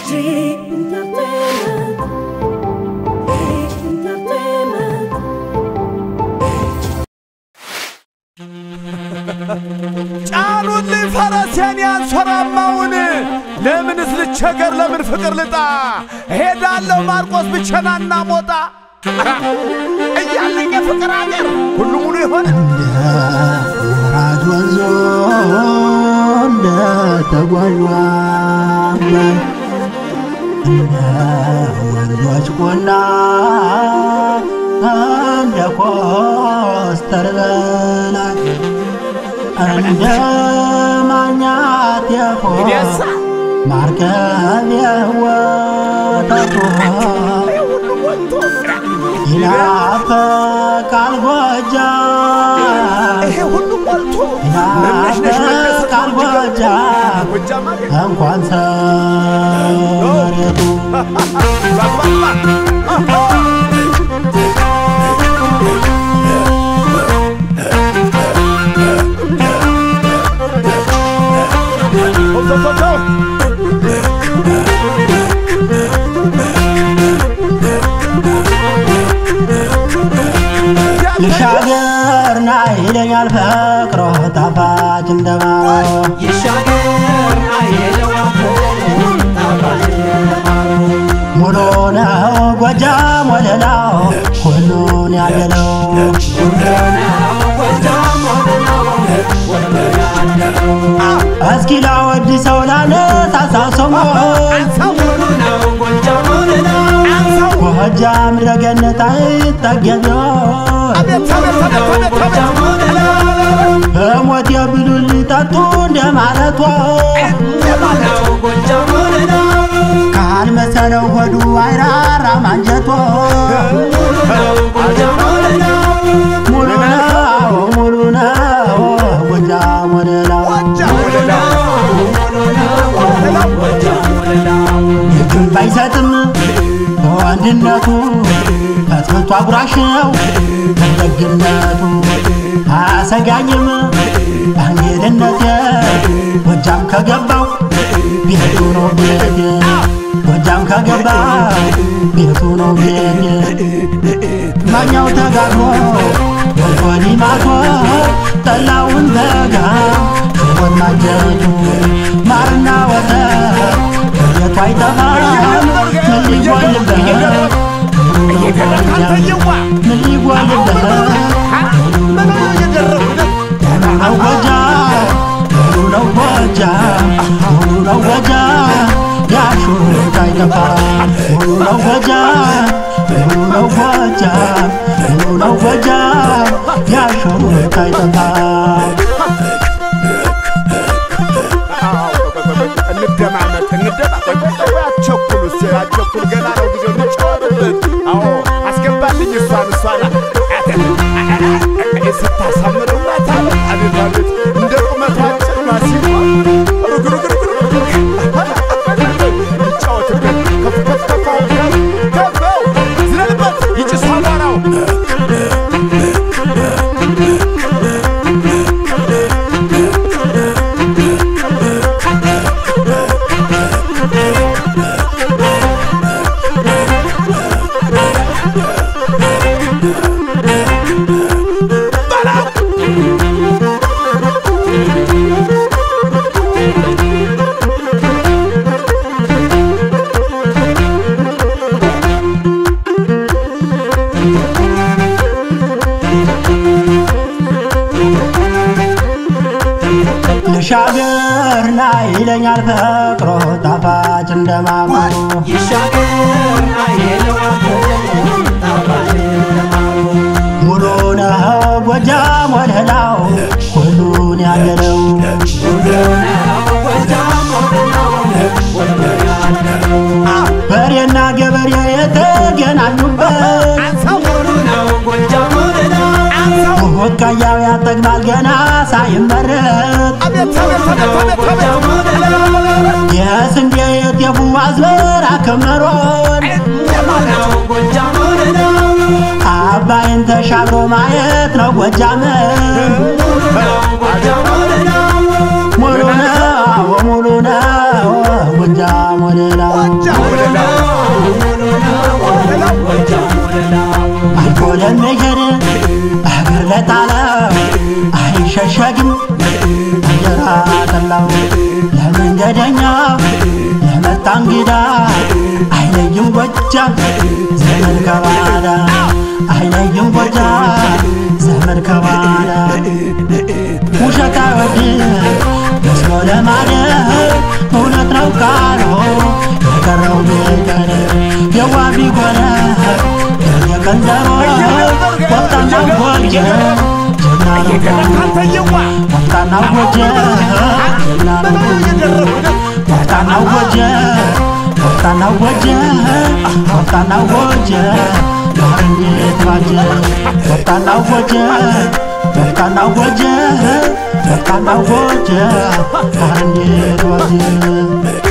ጫኑልኝ ፈረሴን ያንሶራማውን ለምንስ ልቸገር ለምን ፍቅር ልጣ ሄዳለሁ ማርቆስ ብቸናና ሞጣ እያለኝ የፍቅር አገር ሁሉ ሙሉ የሆነ ወራጅ ወንዞ እንደ ተጓዧ አባይ እንደ ወንዞች ቆላ እንደ ኮስተር በላይ እንደ ማኛት የፎ ይደሳ ማርከብ የወተቱ ሁሉ ወጥቶ ይናፈቃል ጎጃም ይሄ ሁሉ ሞልቶ መነሽነሽ ይናፈቃል ጎጃም ጎጃም አገር እንኳን ሰመሬቱ ልሻገርና ይለኛል ፈቅሮ ጣፋጭ እንደማሮ ሙሉ ነው ጎጃም ወለላው ሁሉን ያገለው እስኪ ላወድሰው ላነሳሳው ሰሞን ጎጃም ረገነት አይጠገቢውን በሞት የብሉል ጠጡ እንደ ማለቷ ካልመሰለው ሆዱ አይራራም አንጀቷ ሙሉ ነው ሙሉ ነው ጎጃም ወለላው እጁን ባይሰጥም በወንድነቱ ፈትፍቶ አጉራሽ ነው በደግነቱ አያሰጋኝም በእንግድነቴ ጎጃም ከገባው ቤቱ ነው ቤቴ ጎጃም ከገባው ቤቱ ነው ቤቴ ማኛው ተጋግሞ ወንኮኒ ማቶ ጠላውን በጋ ሽቦን ማጀቱ ማርና ወተት ከቤቱ አይጠፋም ምን ሊጎልበት ምን ሊጎልበት ሙሉ ነው ጎጃም ሙሉ ነው ጎጃም ሙሉ ነው ጎጃም ያሹሩት አይጠፋም ሙሉ ነው ጎጃም ሙሉ ነው ጎጃም ሙሉ ነው ጎጃም ያሹሩት አይጠፋም እንደማመጥ እንደማመጥ አቸኩል ስ አቸኩል ገና ነው ጊዜው እንጫወትበት። አዎ አስገባልኝ እሷን እሷን ስታሳምረው ናታለ አቤት አቤት እንደ ቁመቷ አጭር ማሲሞ ሩግ ሩግ ሩግ ሩግ እንጫወትበት ከፍ ከፍ ከፍ አድርገው ከፈው ዝለልበት ይጭስ አቧራው ልሻገርና ይለኛል ፈቅሮ ጣፋጭ እንደማሩ ሙሉ ነው ጎጃም ወለላው ሁሉን ያገለው በሬና ገበሬ የተገናኙበት ወቃያው ያጠግባል ገና ሳይመረት የስንዴ የጤፉ አዝመራ ክምሮን አባይን ተሻግሮ ማየት ነው ጎጃምን ሙሉ ነው ሙሉ ነው ጎጃም ወለላ አልፎ ለሚሄድ እግር ለጣለው አይሸሸግም እንጀራ ጠላው ለመንገደኛ ለመጣ እንግዳ አይለይም ጎጃም ዘመድ ከባዳ አይለይም ጎጃም ዘመድ ከባዳ ውሸት አይወድም መስሎ ለማደር እውነት ነው ቃሉ የቀረው ቢቀር የዋ ቢጎነ የቀንዘሮ ወጣና ጎጀ ጀግና ነው ወጣና ጎጀ ጀግና ነው ወጣና ጎጀ ወጣና ጎጀ ወጣና ጎጀ ማር እንዴት ባጀ ወጣና ጎጀ ወጣና ጎጀ ወጣና ጎጀ ማር እንዴት ባጀ